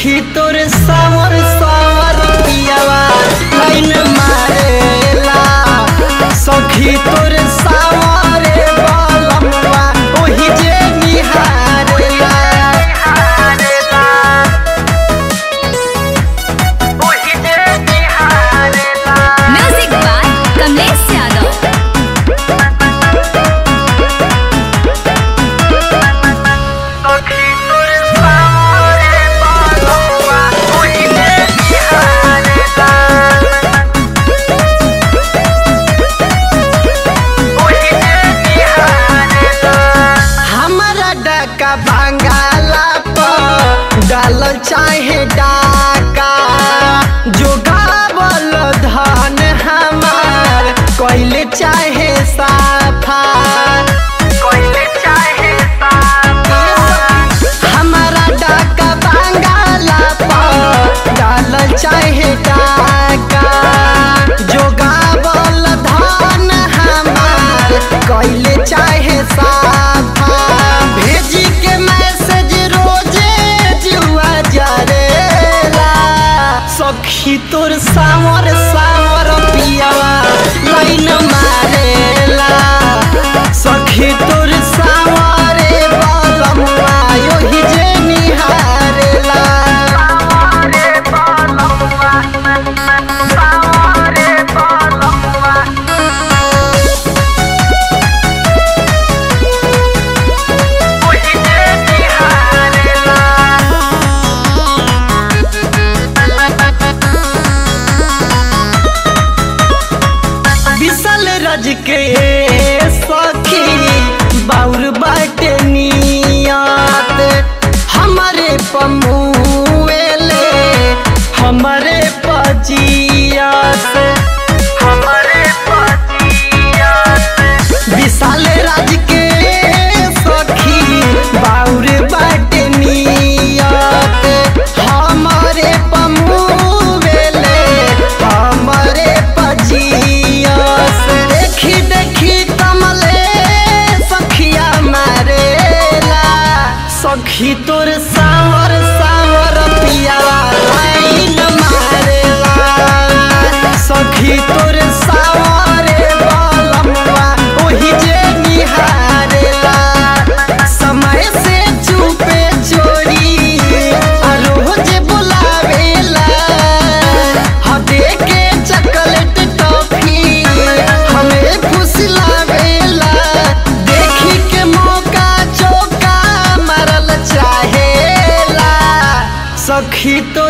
सखी तोर सावर सावर पियावा लाइन मारेला सखी तोर सावर बलमवा ओही जे निहारेला ओही जे निहारेला म्यूजिक बाय कमलेश यादव सखी तोर सावर बलमवा ओही जे निहारेला हमारा डका बंगाला पर डाल चाहे डाका जो गावल धन हमार कैले चाहे साफा कैले चाहे साफा हमारा डका बंगाला पर डाल चाहे डाका जो गावल धन हमार कैले चाहे साफा भेजी के मैसेज रोजे जुआ जरेला सखी तोर सावर सावर पियावा लाइन मारेला सखी तोर सावरे बलमुआ योही जे निहारेला सावरे बलमुआ सावरे बलमुआ विशाल राज के सखी बाउर बाटे नियत हमारे पमुएले हमारे पजियत हमारे पजियत विशाल राज के सखी बाउर बाटे नियत हमारे पमुएले हमारे पजियस देखी देखी कमले सखिया मारेला सखी तोर सावर सावर पियावा लाइन मारेला सखी तोर सावरे बलमवा ओही जे निहारेला समय से चुपे चोरी आ रोज बुलावेला हदे के चॉकलेट टॉफी हमें फुसलावेला देखी के मौका चौका मारल चाहेला सखी तो